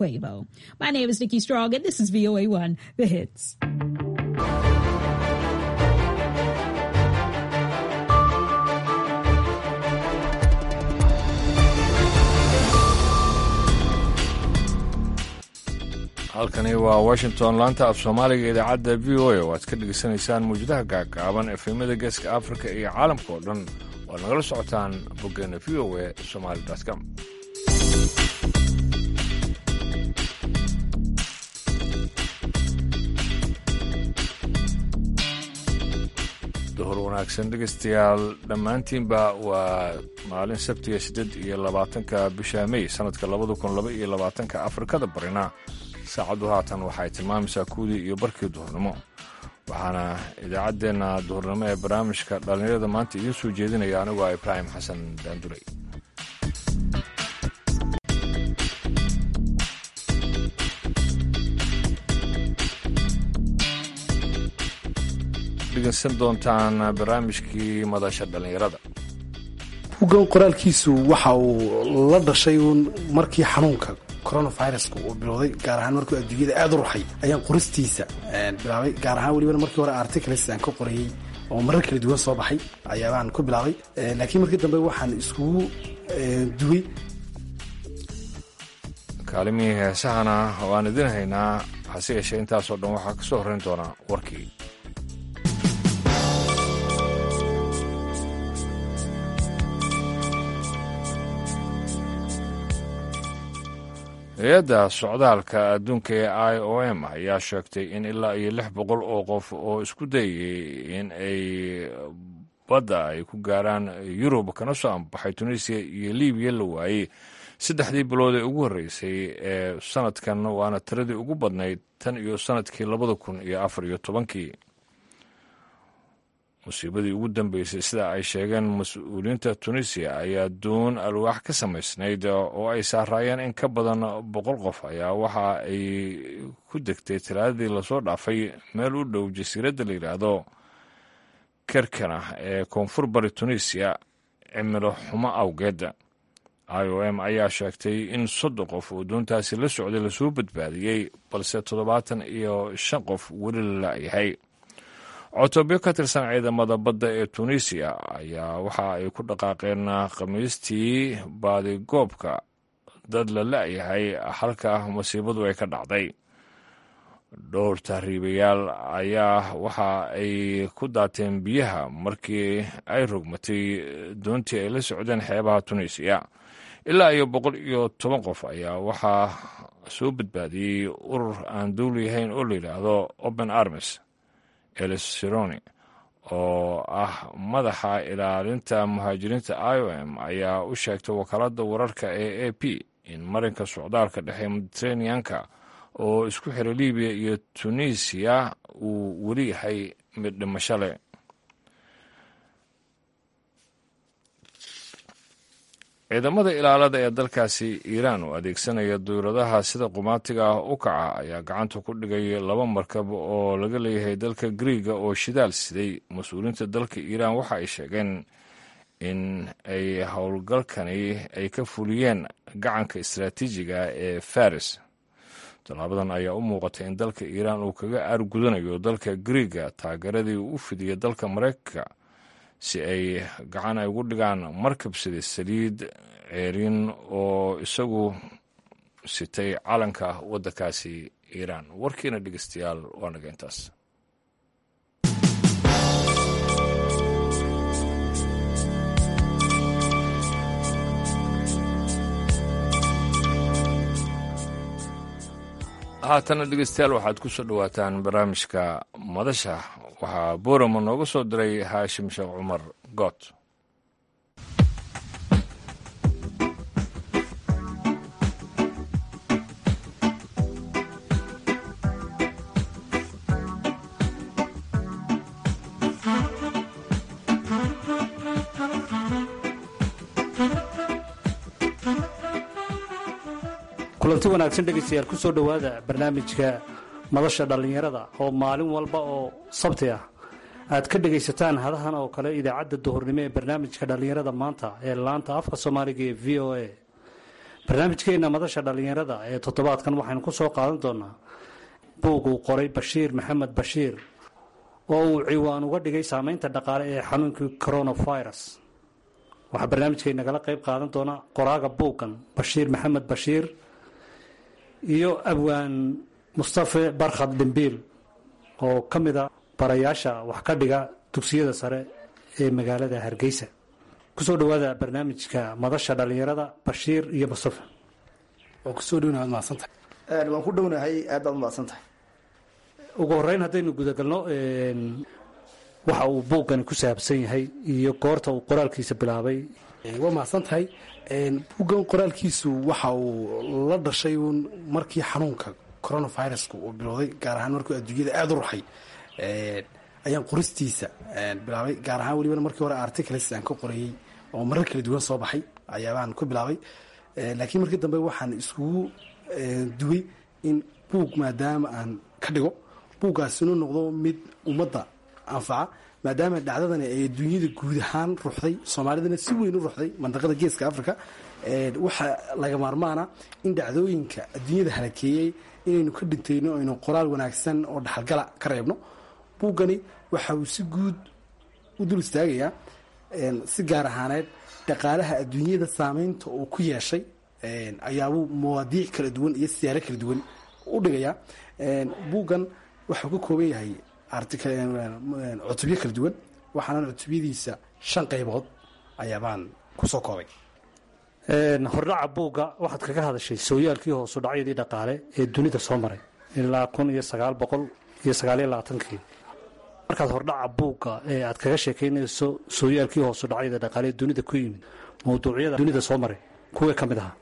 Quavo. My name is Nikki Strong, and this is VOA1, The Hits. halkani waa washington laanta af soomaaliga idaacadda v o a oo aad ka dhegaysanaysaan mawjadaha gaagaaban efemada geeska afrika iyo caalamka oo dhan oo ad nagala socotaan boggeena v o a somali com duhur wanaagsan dhegaystayaal dhammaantiinba waa maalin sabtiga siddeed iyo labaatanka bisha mey sannadka labada kun laba iyo labaatanka afrikada barina saacaddu haatan waxay tilmaamaysaa kuwdii iyo barkii duhurnimo waxaana idaacaddeenna duhurnimo ee barnaamijka dhallinyarada maanta idiin soo jeedinaya anigoo ah ibraahim xasan daanduley dhegeysan doontaan barnaamijkii madasha dhallinyarada ugan qoraalkiisu waxa uu la dhashay uun markii xanuunka coronaviruska uu bilowday gaar ahaan markuu adduunyada aada u ruxay ayaan qoristiisa bilaabay gaar ahaan welibana markii hore articles aan ka qorayey oo marar kala duwan soo baxay ayaabaan ku bilaabay laakiin markii dambe waxaan iskugu duway kaalimihii heesahana waan idin haynaa hase yeeshee intaasoo dhan waxaa ka soo horrayn doonaa warkii hay-adda socdaalka adduunka ee i o m ayaa sheegtay in ilaa iyo lix boqol oo qof oo isku dayay in ay badda ay ku gaaraan yurub kana soo ambaxay tunisiya iyo libiya la waayey saddexdii bilood ee ugu horreysay ee sanadkan waana tiradii ugu badnayd tan iyo sanadkii labada kun iyo afar iyo tobankii musiibadii ugu dambeysay sida ay sheegeen mas-uuliyiinta tunisiya ayaa doon alwaax ka samaysnayd oo ay saaraayeen in ka badan boqol qof ayaa waxa ay ku degtay talaadadii lasoo dhaafay meel u dhow jasiiradda la yidhaahdo kerkana ee koonfur bari tunisiya cimilo xumo awgeed i o m ayaa sheegtay in soddon qof oo doontaasi la socday lasoo badbaadiyey balse toddobaatan iyo shan qof weli la la'yahay cotobyo ka tirsan ciidamada badda ee tunisiya ayaa waxa ay ku dhaqaaqeen khamiistii baadigoobka dad la la'yahay halka masiibadu ay ka dhacday dhowr tahriibayaal ayaa waxa ay ku daateen biyaha markii ay rogmatay doontii ay la socdeen xeebaha tunisiya ilaa iyo boqol iyo toban qof ayaa waxaa soo badbaadiyey urur aan dowli ahayn oo la yidhaahdo open armis elis sironi oo ah madaxa ilaalinta muhaajiriinta i o m ayaa u sheegtay wakaaladda wararka ee a p in marinka socdaalka dhexe mediteraneanka oo isku xira libiya iyo tunisiya uu weli yahay mid dhimasho leh ciidamada ilaalada ee dalkaasi iiraan oo adeegsanaya duyradaha sida qumaatiga ah u kaca ayaa gacanta ku dhigay laba markab oo laga leeyahay dalka griiga oo shidaal siday mas-uuliyiinta dalka iiraan waxa ay sheegeen in ay howlgalkani ay ka fuliyeen gacanka istaraatiijiga ee faris tallaabadan ayaa u muuqatay in dalka iiraan uu kaga aargudanayo dalka griiga taageeradii uu u fidiyay dalka maraykanka si ay gacan ay ugu dhigaan markab sida saliid ceerin oo isagu sitay calanka waddankaasi iiraan warkiina dhegeystayaal waa naga intaas haatana dhegeystayaal waxaad ku soo dhowaataan barnaamijka madasha waxaa boorama nooga soo diray haashim sheekh cumar good kulanti wanaagsan dhegaystayaal ku soo dhowaada barnaamijka madasha dhallinyarada oo maalin walba oo sabti ah aad ka dhegaysataan hadahan oo kale idaacadda duhurnimo ee barnaamijka dhallinyarada maanta ee laanta afka soomaaliga ee v o a barnaamijkeena madasha dhallinyarada ee toddobaadkan waxaynu ku soo qaadan doonaa buug uu qoray bashiir maxamed bashiir oo uu ciwaan uga dhigay saameynta dhaqaale ee xanuunkii coronavirus waxaa barnaamijkay nagala qayb qaadan doona qoraaga buuggan bashiir maxamed bashiir iyo abwaan mustafe barkhad dhimbiil oo ka mida barayaasha wax ka dhiga dugsiyada sare ee magaalada hargeysa kusoo dhawaada barnaamijka madasha dhallinyarada bashiir iyo mustafe waa kusoo dhowna waad mahadsantahay waan ku dhownahay aad baad umahadsan tahay ugu horeyn haddaynu gudagalno waxa uu buuggani ku saabsan yahay iyo goorta uu qoraalkiisa bilaabay waa mahadsan tahay buuggan qoraalkiisu waxa uu la dhashay uun markii xanuunka coronaviruska uu bilowday gaar ahaan markuu adduunyada aada u ruxay ayaan qoristiisa bilaabay gaar ahaan welibana markii hore articles aan ka qorayey oo marar kala duwan soo baxay ayaabaan ku bilaabay laakiin markii dambe waxaan iskugu duway in buug maadaama aan ka dhigo buuggaas inuu noqdo mid ummadda anfaca maadaama dhacdadani ay adduunyada guud ahaan ruxday soomaalidana si weyn u ruxday mandaqada geeska africa waxaa laga maarmaana in dhacdooyinka adduunyada halakeeyey inaynu ka dhintayno aynu qoraal wanaagsan oo dhaxalgala ka reebno buuggani waxa uu si guud u dul istaagayaa si gaar ahaaneed dhaqaalaha adduunyada saameynta uu ku yeeshay ayaabuu mawaadiic kala duwan iyo siyaaro kala duwan u dhigayaa buuggan waxuu ka kooban yahay cutubyo kala duwan waxaana cutubyadiisa shan qaybood ayaabaan kusoo koobay hordhaca buugga waxaad kaga hadashay sooyaalkii hoosu dhacyadii dhaqaale ee dunida soo maray ilaa kun iyo sagaal boqol iyo sagaaliyo labaatankii markaad hordhaca buugga ee aad kaga sheekaynayso sooyaalkii hoosu dhacyada dhaqaale ee dunida ku yimid mawduucyada dunida soo maray kuwee ka mid ahaa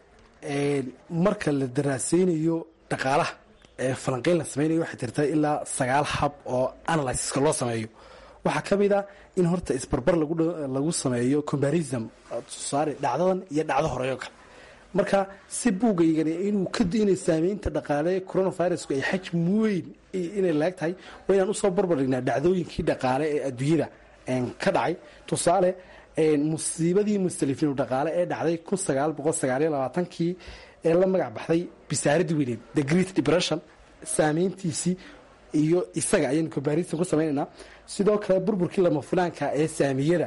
marka la daraaseynayo dhaqaalaha ee falanqeyn la samaynayo waxay jirta ilaa sagaal hab oo analysiska loo sameeyo waxaa ka mid a in horta isbarbar lagu sameeyo combarism tusaale dhacdadan iyo dhacdo horeyo kale marka si buugaygani inuu inay saameynta dhaqaale coronavirusku ay xajm weyn inay laag tahay waa inaan usoo barbardhignaa dhacdooyinkii dhaqaale ee adduunyada ka dhacay tusaale musiibadii mustalifinu dhaqaale ee dhacday kun sagaal boqol sagaaliyo labaatankii ee la magac baxday bisaaradii weyneed the great depression saameyntiisii iyo isaga ayaynu comparison ku samaynaynaa sidoo kale burburkii lama fulaanka ee saamiyada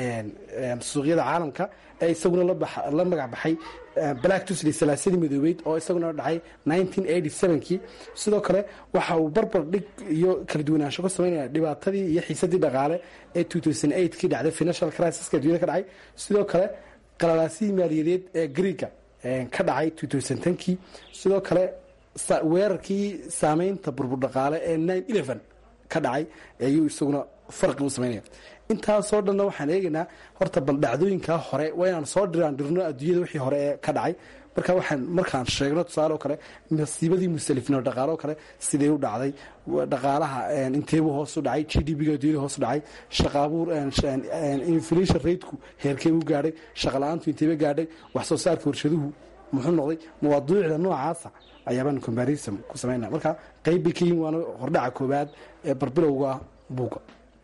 suuqyada caalamka ee isaguna la magac baxay black tusley salaasadii midoobeyd oo isaguna dhacay kii sidoo kale waxa uu barbar dhig iyo kala duwanaansho ku samaynaya dhibaatadii iyo xiisadii dhaqaale ee kii dhacday financial crisiska addunyada ka dhacay sidoo kale qalalaasihii maaliyadeed ee greega ka dhacay kii sidoo kale weerarkii saameynta burbur dhaqaale ee ka dhacay ayuu isaguna farqi u samaynaya intaasoo dhanna waxaan eegaynaa horta bal dhacdooyinkaa hore waa inaan soo dhiraan dhirno adduunyada wixii hore ee ka dhacay marka waxaan markaan sheegno tusaale oo kale masiibadii musalifnimo dhaqaale oo kale sidee u dhacday dhaqaalaha inteebuu hoos u dhacay g d p-ga adduunyada hoos u dhacay shaqaabuur inflation rateku heerkee u gaadhay shaqa la-aantu inteeba gaadhay wax soo saarka warshaduhu muxuu noqday mawaaduucda noocaasa ayaabaan combarism ku samaynaa marka qayb bay ka yihin waana hordhaca koowaad ee barbilowga buugga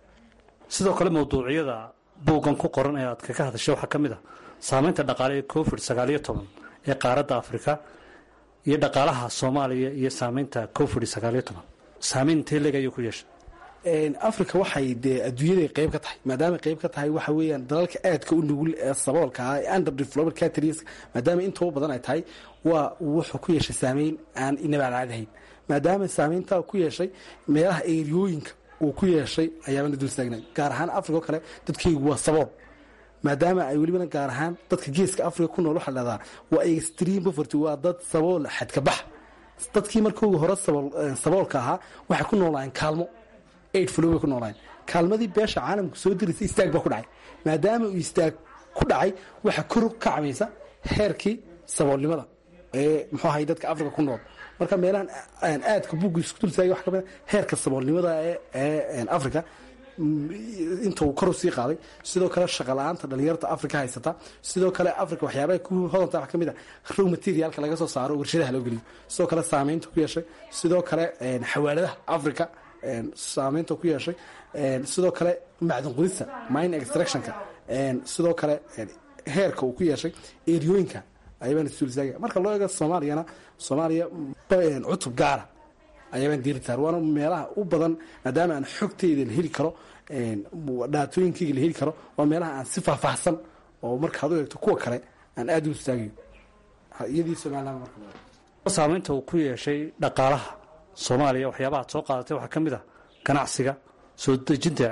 sidoo kale mawduucyada buuggan ku qoran ee aad kaga hadashay waxaa ka mid ah saameynta dhaqaale ee covid sagaaliyo toban ee qaaradda afrika iyo dhaqaalaha soomaaliya iyo saameynta covid sagaaliyo toban saameyn intee leeg ayuu ku yeeshay africa waxay dee adduunyaday qayb ka tahay maadaama qayb ka tahay waxa weeyaan dalalka aadka u nugul ee saboolka ah ee under developed countries maadaama intooba badan ay tahay waa wuxuu ku yeeshay saameyn aan inabaalaadahayn maadaama saameyntaa ku yeeshay meelaha eeriyooyinka uu ku yeeshay ayaabana dul istaagna gaar ahaan africa oo kale dadkaygu waa sabool maadaama ay welibana gaar ahaan dadka geeska africa ku nool waxaa dhahdaa waa extreme poverty waa dad sabool xadkabax dadkii markooga hore saboolka ahaa waxay ku noolaayeen kaalmo aid flow bay ku noolaayeen kaalmadii beesha caalamku soo diraysa istaag baa ku dhacay maadaama uu istaag ku dhacay waxaa kor ka cabaysa heerkii saboolnimada ee muxuu ahay dadka africa ku nool marka meelahan aadka buugga isku dul taagay waxa ka mid heerka saboolnimada ee africa inta uu kor u sii qaaday sidoo kale shaqa la-aanta dhalinyarta africa haysata sidoo kale africa waxyaabaha ku hodanta waxa ka mid a row materialka laga soo saaro warshadaha loo geliyo sidoo kale saameynta ku yeeshay sidoo kale xawaaladaha africa saameynta ku yeeshay sidoo kale macdin qudista mine extractionka sidoo kale heerka uu ku yeeshay eriyooyinka ayabaan isduulsaagaya marka loo eego soomaaliyana soomaaliya cutub gaara ayabaan diiri taar waana meelaha u badan maadaama aan xogteyda la heli karo dhaatooyinkayga la heli karo waa meelaha aan si faahfaahsan oo markaad u eegto kuwa kale aan aada u istaagayo iyadii somaliland marka saamaynta uu ku yeeshay dhaqaalaha soomaaliya waxyaabaha ad soo qaadatay waxaa ka mid ah ganacsiga soo dejinta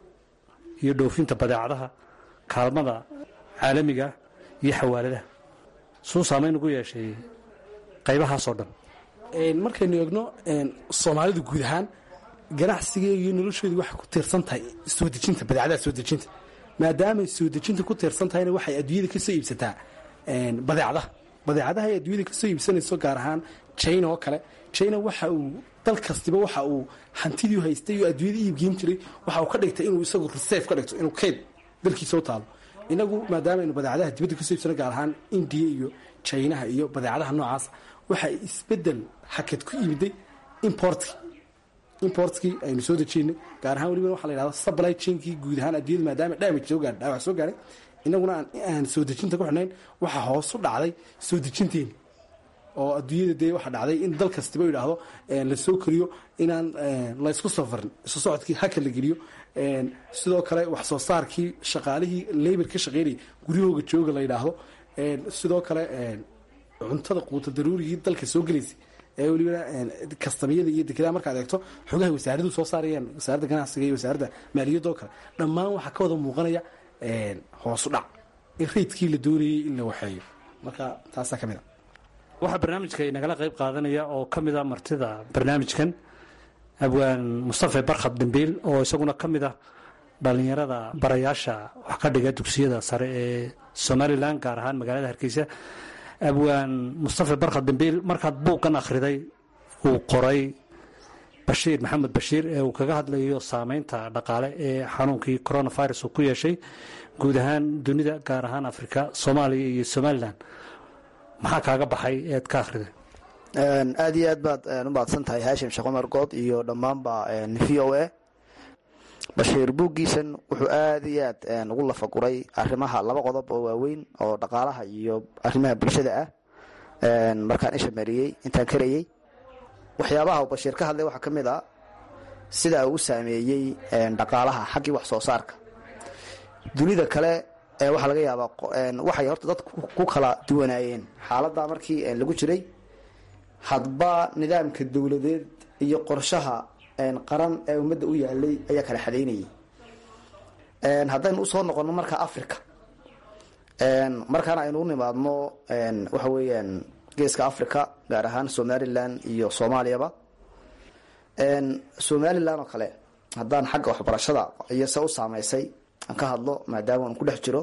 iyo dhoofinta badeecadaha kaalmada caalamiga iyo xawaaladaha suu saamayn ugu yeeshay qaybahaasoo dhan markaynu eegno soomaalidu guud ahaan ganacsigeega iyo noloshoodii waxay ku tiirsan tahay soo dejinta badeecadaha soo dejinta maadaamay soo dejinta ku tiirsan tahayna waxay adduunyada ka soo iibsataa badeecadaha badeecadaha ay adduunyada ka soo iibsanayso gaar ahaan china oo kale china waxa uu dal kastiba waxa uu hantidii haystay oo adduunyada iibgeyn jiray waxa uu ka dhigtay inuu isagu reserve ka dhigto inuu keyd dalkiisa u taalo inagu maadaama aynu badeecadaha dibadda kasoo iibsano gaar ahaan indiya iyo chinaha iyo badeecadaha noocaas waxa isbedel hakad ku yimiday importkii importkii aynu soo dejiynay gaar ahaan weliba waxa la yidhahda supply chainkii guud ahaan adduunyada maadaama damage soo gaadhay dhaawac soo gaadhay inaguna aan soo dejinta ku xidhnayn waxaa hoos u dhacday soo dejinteeni oo adduunyada dee waxaa dhacday in dal kastiba yidhaahdo la soo koriyo inaan laysku safarin isu socodkii haka la geliyo sidoo kale wax soo saarkii shaqaalihii labor ka shaqeynayay guryahooga jooga la yidhaahdo sidoo kale cuntada quuta daruurigii dalka soo gelaysay ee weliba kastamiyada iyo dekedaha markaad eegto xogaha wasaaradu soo saarayaan wasaaradda ganacsiga iyo wasaaradda maaliyadda oo kale dhammaan waxaa ka wada muuqanaya hoosu dhac in raydkii la doonayay in la waxeeyo marka taasaa ka mid a waxaa barnaamijka inagala qayb qaadanaya oo ka mid a martida barnaamijkan abwaan mustafe barkhad dambiil oo isaguna ka mid ah dhallinyarada barayaasha wax ka dhiga dugsiyada sare ee somalilan gaar ahaan magaalada hargeysa abwaan mustafe barkhad dambiil markaad buuggan akhriday uu qoray bashiir maxamed bashiir ee uu kaga hadlayo saameynta dhaqaale ee xanuunkii coronavirus uu ku yeeshay guud ahaan dunida gaar ahaan afrika soomaaliya iyo somalilan maxaa kaaga baxay eed ka akhriday aada iyo aad baad u mahadsan tahay haashim sheekh cumar good iyo dhammaanba v o a bashiir buuggiisan wuxuu aada iyo aad ugu lafaguray arrimaha laba qodob oo waaweyn oo dhaqaalaha iyo arrimaha bulshada ah markaan isha mariyey intaan karayey waxyaabaha uu bashiir ka hadlay waxaa ka mid a sida uu u saameeyey dhaqaalaha xaggii wax soo saarka dunida kale waxaa laga yaabaa waxay horta dad ku kala duwanaayeen xaaladda markii lagu jiray hadba nidaamka dowladeed iyo qorshaha qaran ee ummadda u yaalay ayaa kala xadaynayay haddaynu usoo noqono marka africa markaana aynu u nimaadno waxa weeyaan geeska africa gaar ahaan somalilan iyo soomaaliyaba somalilan oo kale haddaan xagga waxbarashada iyo se u saameysay aan ka hadlo maadaama aan ku dhex jiro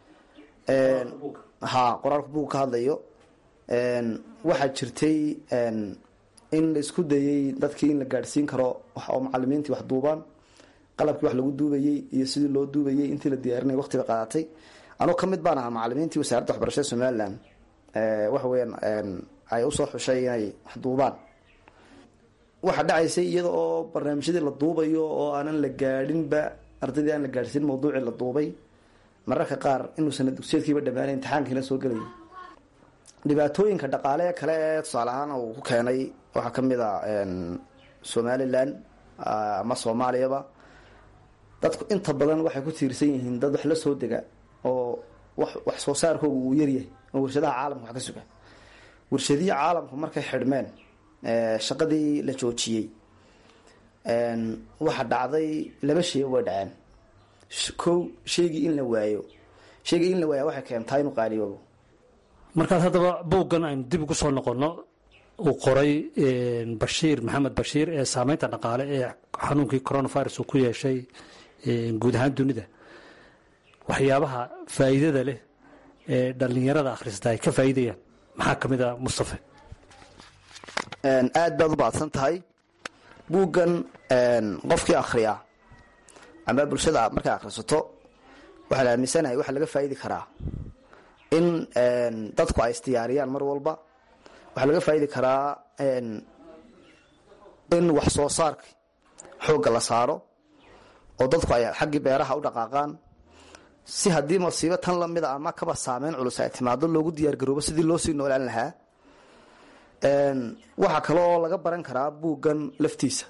ha qoraalka buug ka hadlayo waxaa jirtay in la isku dayey dadkii in la gaadhsiin karo oo macalimiintii wax duubaan qalabkii wax lagu duubayey iyo sidii loo duubayey intii la diyaarinay waqtiga qaadatay anuu ka mid baan ahaa macalimiintii wasaaradda waxbarashada somalilan waxa weyaan ay usoo xushay inay wax duubaan waxaa dhacaysay iyada oo barnaamijyadii la duubayo oo aanan la gaadhinba ardaydii aan la gaadhsiin mawduucii la duubay mararka qaar inuu sana dugsiyeedkiiba dhammaanay imtixaankiina soo gelaya dhibaatooyinka dhaqaale kale ee tusaale ahaan uu ku keenay waxaa ka mid a somalilan ama soomaaliyaba dadku inta badan waxay ku tiirsan yihiin dad wax la soo dega oo wax soo saarkooga uu yaryahay oo warshadaha caalamka wax ka suga warshadihii caalamku markay xidhmeen shaqadii la joojiyey waxa dhacday laba shay way dhaceen kow shaygii in la waayo shaygii in la waaya waxay keentaa inuu qaaliyoobo markaad haddaba buuggan aynu dib ugu soo noqonno uu qoray bashiir maxamed bashiir ee saameynta dhaqaale ee xanuunkii coronavirus uu ku yeeshay guud ahaan dunida waxyaabaha faa'iidada leh ee dhallinyarada akhrista ay ka faa'iidayaan maxaa ka mid a mustafe aada baad u baadsan tahay buuggan qofkii akhriya ama bulshada markay akhrisato waxaa la aaminsanahay waxaa laga faa'idi karaa in dadku ay isdiyaariyaan mar walba waxaa laga faa'idi karaa in wax soo saarka xoogga la saaro oo dadku ay xaggii beeraha u dhaqaaqaan si haddii masiibo tan lamida ama kaba saameyn culus ay timaado loogu diyaargaroobo sidii loo sii noolaan lahaa waxaa kale oo laga baran karaa buuggan laftiisa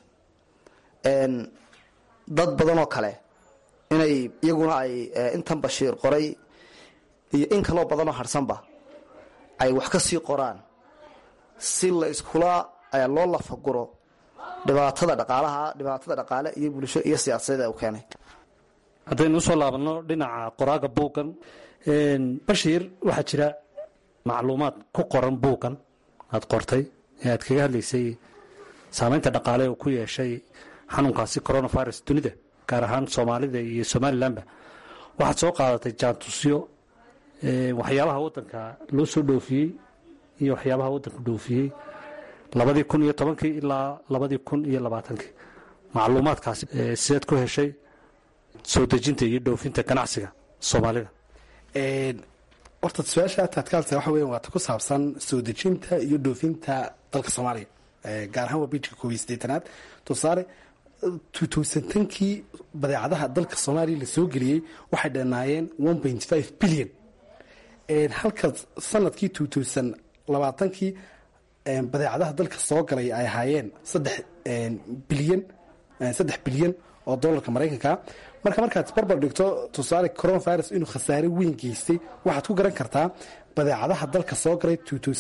dad badan oo kale inay iyaguna ay intan bashiir qoray iyo in kaloo badanoo harsanba ay wax ka sii qoraan si la iskula loo lafaguro dhibaatada dhaqaalaha dhibaatada dhaqaale iyo bulsho iyo siyaasadeed u keenay haddaynu usoo laabanno dhinaca qoraaga buuggan bashiir waxaa jira macluumaad ku qoran buuggan aad qortay ee aad kaga hadlaysay saameynta dhaqaale uu ku yeeshay xanuunkaasi coronavirus dunida gaar ahaan soomaalida iyo somalilanba waxaad soo qaadatay jaantusyo waxyaabaha waddanka loo soo dhoofiyey iyo waxyaabaha waddanku dhoofiyey labadii kun iyo tobankii ilaa labadii kun iyo labaatankii macluumaadkaasi sideed ku heshay soo dejinta iyo dhoofinta ganacsiga soomaalida horta su-aasha taadkaalta waxa weyan waata ku saabsan soo dejinta iyo dhoofinta dalka soomaaliya gaar ahaan waa bijka koob iyo siddeetanaad tusaale tutuusantankii badeecadaha dalka soomaaliya la soo geliyey waxay dhannaayeen one point five billion halka sanadkii tutuusan labaatankii badeecadaha dalka soo galay ay ahaayeen saddex bilyan saddex bilyan oo dolarka maraykanka marka markaad barbar dhigto tusaale coronavirus inuu khasaare weyn geystay waxaad ku garan kartaa badeecadaha dalka soo galay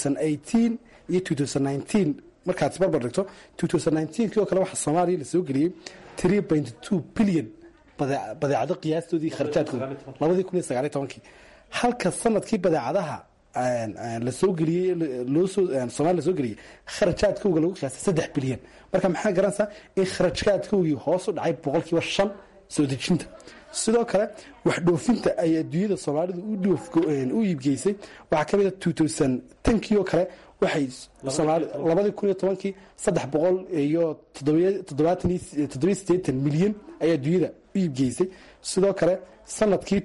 iyo markaad barbar dhigto kii oo kale waxaa soomaaliya la soo geliyey bilyan badeecado qiyaastoodii kharjaadkooda halka sanadkii badeecadaha lasoo geliyey somalia lasoo geliyey kharajaadkowga lagu qiyaastay saddex bilyan marka maxaa garanaysaa in kharajkaadkowgii hoos u dhacay boqolkiiba shan soo dejinta sidoo kale wax dhoofinta ay adduunyada soomaalidu u iibgeysay waxaa ka mida tankii oo kale waxay labadii kun iyo tobankii saddex boqol iyo toddobiyo sideetan milyan ayaa adduunyada u iibgeysay sidoo kale sanadkii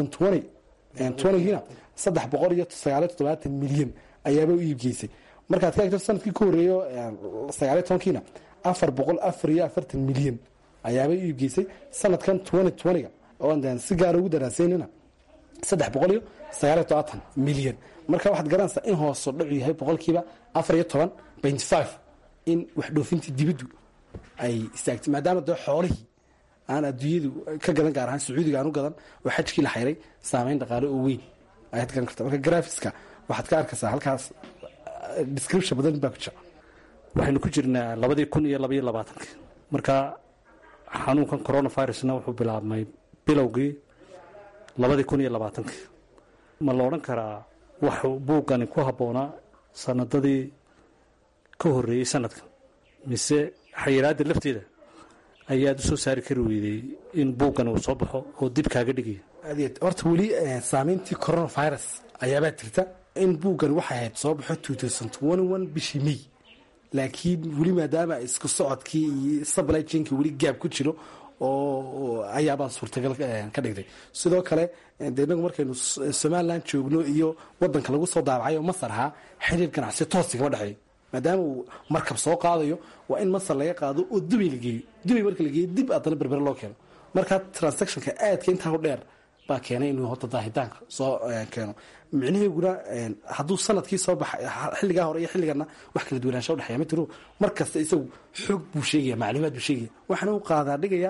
giina saddex boqol iyo sagaaliyo toddobaatan milyan ayaaba u iibgeysay markaad ka egto sanadkii ka horeeyo sagaaliyo tobankiina afar boqol afar iyo afartan milyan ayaaba u iibgeysay sanadkan ga oo si gaara ugu daraaseynina saddex boqol iyo sagaaliyo todobaatan milyan marka waxaad garanaysaa in hooso dhacu yahay boqolkiiba afar iyo toban point five in wax dhoofintii dibiddu ay istaagtay maadaama dee xoolihii aan adduunyadu ka gadan gaar ahaan sacuudiga aan u gadan oo xajkii la xayray saameyn dhaqaale oo weyn ayaad garan karta marka graphiska waxaad ka arkaysaa halkaas description badan baa ku jira waxaynu ku jirnaa labadii kun iyo labaiyo labaatankii marka xanuunkan coronavirusna wuxuu bilaabmay bilowgii labadii kun iyo labaatankii ma la odhan karaa waxuu buuggani ku habboonaa sanadadii ka horreeyey sanadkan mise xayiraadda lafteeda ayaad u soo saari kari weydey in buuggani uu soo baxo oo dib kaaga dhigaya horta weli saameyntii coronavirus ayaabaa jirta in buuggan waxay ahayd soo baxo bishii may laakiin weli maadaama isku socodkii iyo supply chainkii weli gaab ku jiro oo ayaabaan suurtagal ka dhigtay sidoo kale de inagu markaynu somalilan joogno iyo wadanka lagu soo daabacay oo masar ahaa xiriir ganacsi toosi kama dhexeeyo maadaama uu markab soo qaadayo waa in masar laga qaado oo dubay la geeyo dubay marka la geeyo dib haddana berbere loo keeno markaa transactionka aadka intaa u dheer baa keenay inuu horta daahitaanka soo keeno micnaheeguna hadduu sanadkii soo baxay xilligaa hore iyo xilligana wax kala duwanaansha udhexeeya ma jiro mar kasta isagu xoog buu sheegaya macluumaad buu sheegaya waxaana u qaadaa dhigayaa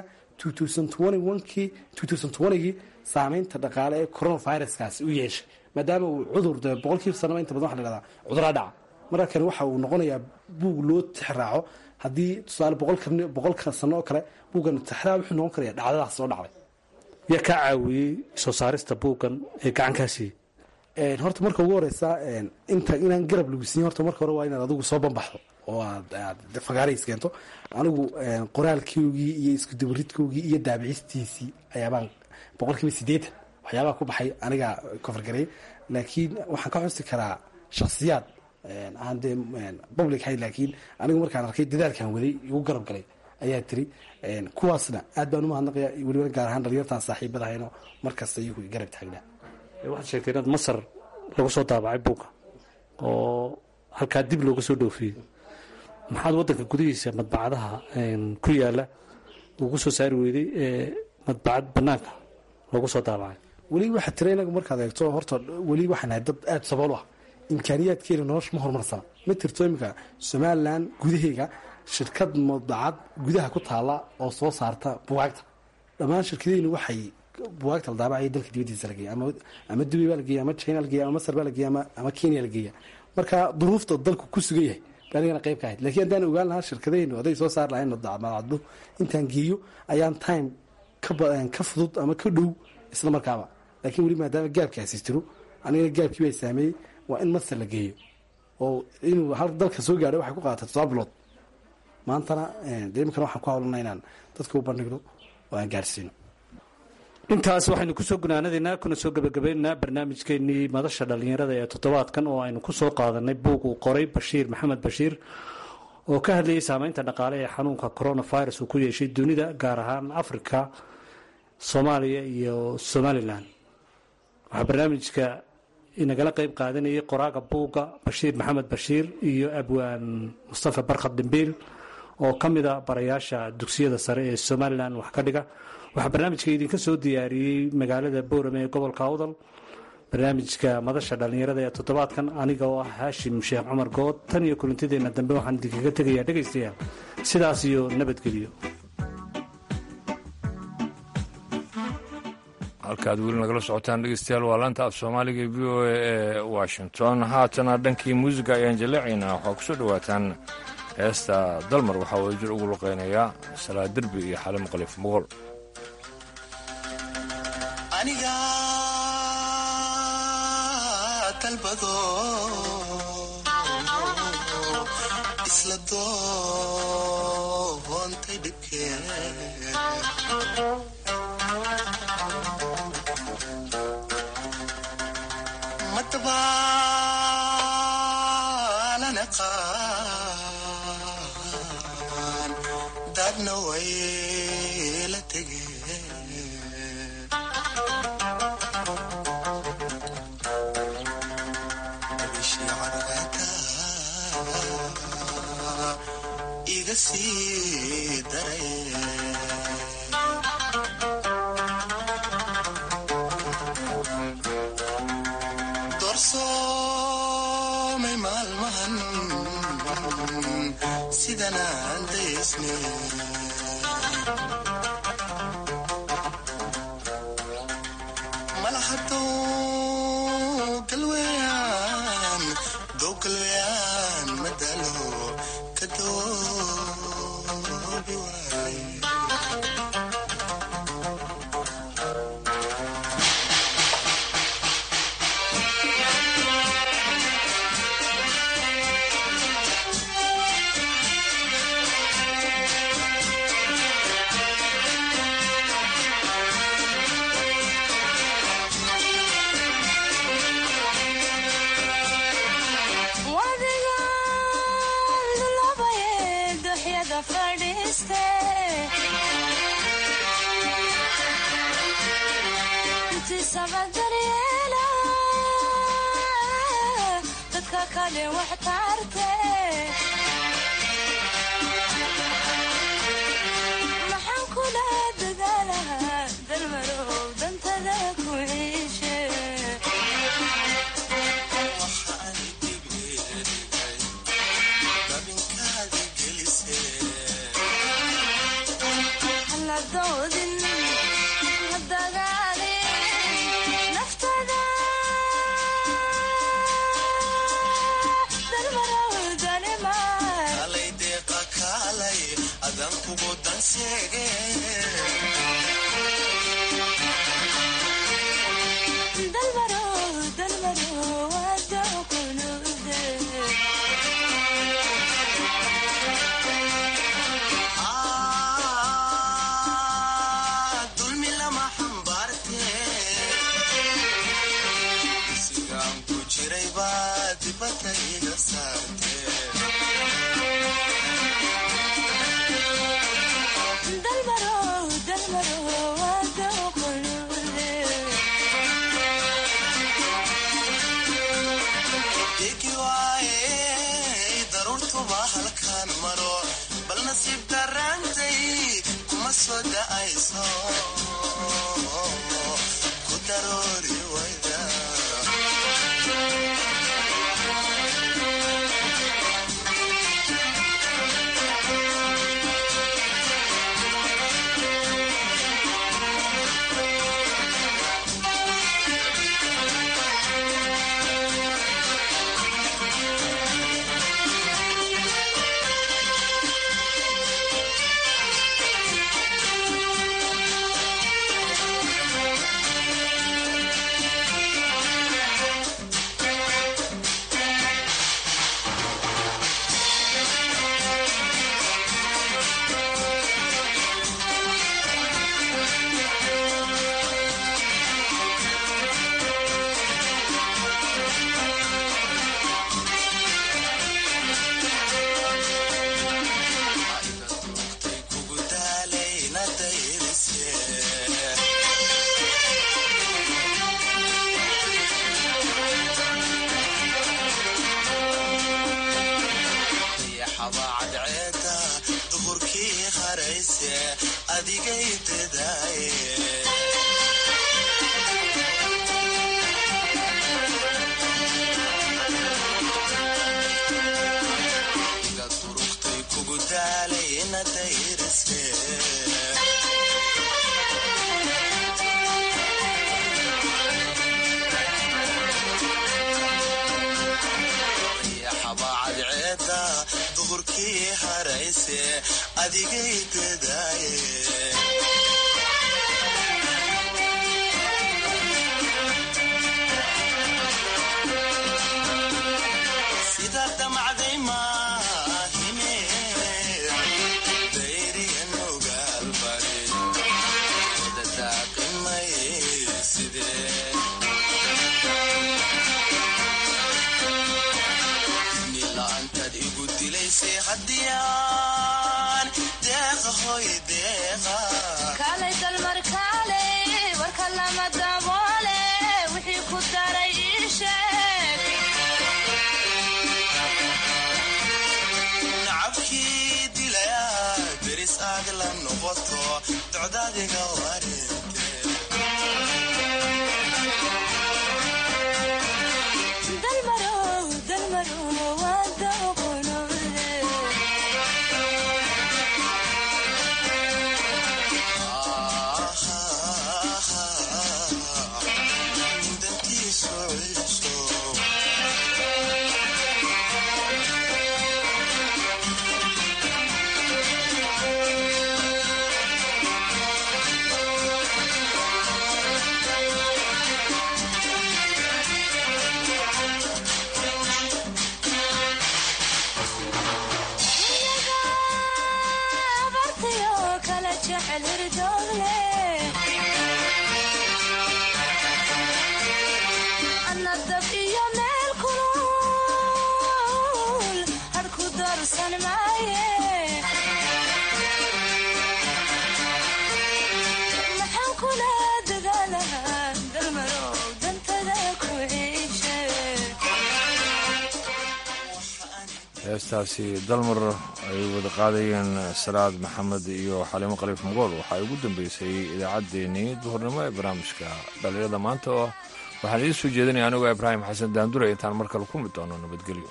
kii gii saameynta dhaqaale ee coronaviruskaasi u yeeshay maadaama uu cudur de boqolkiiba sanaba inta badan waxa la dhahdaa cuduraa dhaca marka kani waxa uu noqonayaa buug loo tixraaco haddii tusaale boqolka sano oo kale buuggan tixraac wuxuu noqon karaya dhacdadaas soo dhacday yaa kaa caawiyey soo saarista buuggan ee gacankaa siiyey horta marka ugu horeysa inta inaan garab lagu siiyin horta marka hore waa inaad adigu soo banbaxdo oo aad fagaarays keento anigu qoraalkoogii iyo iskudabaridkoogii iyo daabicistiisii ayaabaan boqolkiiba sideetan waxyaabaha ku baxay anigaa kofargaray laakiin waxaan ka xusi karaa shaksiyaad aan dee public hay laakiin anigu markaan arkay dadaalkan waday igu garab galay ayaa tiri kuwaasna aad baan umahadnaqaya weliba gaar ahaan dhalinyartaan saaxiibadahayno markasta iyagu garab taagnaa waxaad sheegtay inaad masar lagu soo daabacay buugga oo halkaa dib looga soo dhoofiyey maxaad waddanka gudihiisa madbacadaha ku yaala ugu soo saari weyday ee madbacad bannaanka lagu soo daabacay weli waxaa tira inagu markaad eegto horta weli waxaan nahay dad aada sabool u ah imkaaniyaadkeena nolosha ma horumarsana ma tirto iminka somalilan gudaheega shirkad madacad gudaha ku taala oo soo saarta bugaagta dhammaan shirkadeynu waxay bugaagta la daabacaya dalka dibadiisa lageeya ama dubay baa lageeya ama china lageeya ama masar baa lageeya ama kenya lageeya marka duruufta dalku ku sugan yahay baa anigana qayb ka ahayd lakiin haddaan ogaan lahaa shirkadeynu hadday soo saar lahayn madacaddu intaan geeyo ayaan time ka fudud ama ka dhow isla markaaba laakiin weli maadaama gaabkaasi jiro anigana gaabkii baa saameeyey waa in masar la geeyo oo inuu hal dalka soo gaadho waxay ku qaatay todoba bilood maantana de iminkana waxaan ku hawlana inaan dadka u bandhigno oo aan gaadhsiino intaas waxaynu kusoo gunaanadaynaa kuna soo gebagabaynaynaa barnaamijkeenii madasha dhallinyarada ee toddobaadkan oo aynu kusoo qaadanay buug uu qoray bashiir maxamed bashiir oo ka hadlayay saameynta dhaqaale ee xanuunka coronavirus uu ku yeeshay dunida gaar ahaan africa soomaaliya iyo somalilan waxaa barnaamijka inagala qeyb qaadanayay qoraaga buugga bashiir maxamed bashiir iyo abwaan mustafa barkhad dhimbiil oo ka mida barayaasha dugsiyada sare ee somalilan wax ka dhiga waxaa barnaamijka idinka soo diyaariyey magaalada boorame ee gobolka awdal barnaamijka madasha dhallinyarada ee toddobaadkan aniga oo ah haashim sheekh cumar good tan iyo kulantideenna dambe waxaan idinkaga tegayaa dhegaystayaal sidaas iyo nabadgelyo halkaad weli nagala socotaan dhegeystayaal waa laanta af soomaaliga e v o a ee washington haatana dhankii muusiga ayaan jaleecaynaa waxaa kusoo dhowaataan heesta dalmar waxaa wada jir ugu luqeynayaa salaa derbi iyo xale maqalif muqol aniga dalbado isla doontay dhibkee madbaalanaqaan dadna way la tegeen bishii cadceeda iga sii daray doorsoomay maalmahan sidanaan daysne malahadow galweyaan dow galweyaan madalo ka doobi waay maxaan kula dadaalahaa dalmarow dantada ku ciishe haladoodin hadagaalin naftada dalmarow dalimaa kalay deeqa kaalay adan kugu danseege dalmarow dalmarow hadoo kunuude duhurkii harayse adigay dadaaye iga durugtay kugu daalay ina dayrise xabaacadceeda duhurkii harayse adigay dadaaye sida damacday maahine dayrigan ogaalbari dadadaaqimay sidee nila'aantaad igu dilaysay haddiyaan deeqa hoy deeqa kaalay dalmar kaalay warka lama daboole wixii ku daray ii sheeg nacabkii dilaya deris aad la noqoto docdaadiga wareente dalmarow dalmarow waa daqonoode dantiisu ciiso abartiyo kala jecel hirdoogle anna dab iyo meel kulul hadhku darsan maaye maxaan kula dadaalahaa dalmarow dantada ku ciishe heestaasi dalmar ay wada qaadayeen salaad maxamed iyo xaliimo khaliif mugool waxaa ugu dambeysay idaacaddeenii duhurnimo ee barnaamijka dhalinyarada maanta oo waxaan idiin soo jeedinaya anigoo ibraahim xasan daandure intaan mar kale ku mid doono nabadgelyo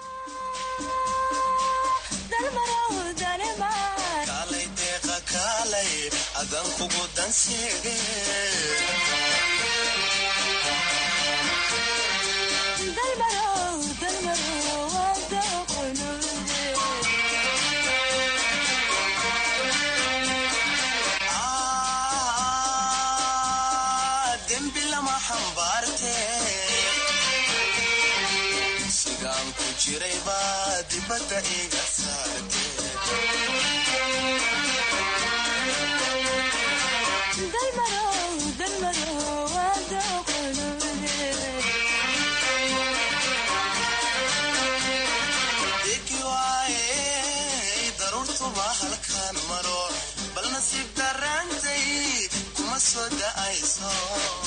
dalmarow danemar kaalay deeqa kaalay adan kugu danseege dalmarow dalmarow waa daqonoode dembi lama xambaarte sigaan ku jiray baa dibadda iga saarte dalmarow dalmarow waa daqonoode degi waaye daruurtuba halkaan maro bal nasiib daraantay kuma soo da'ayso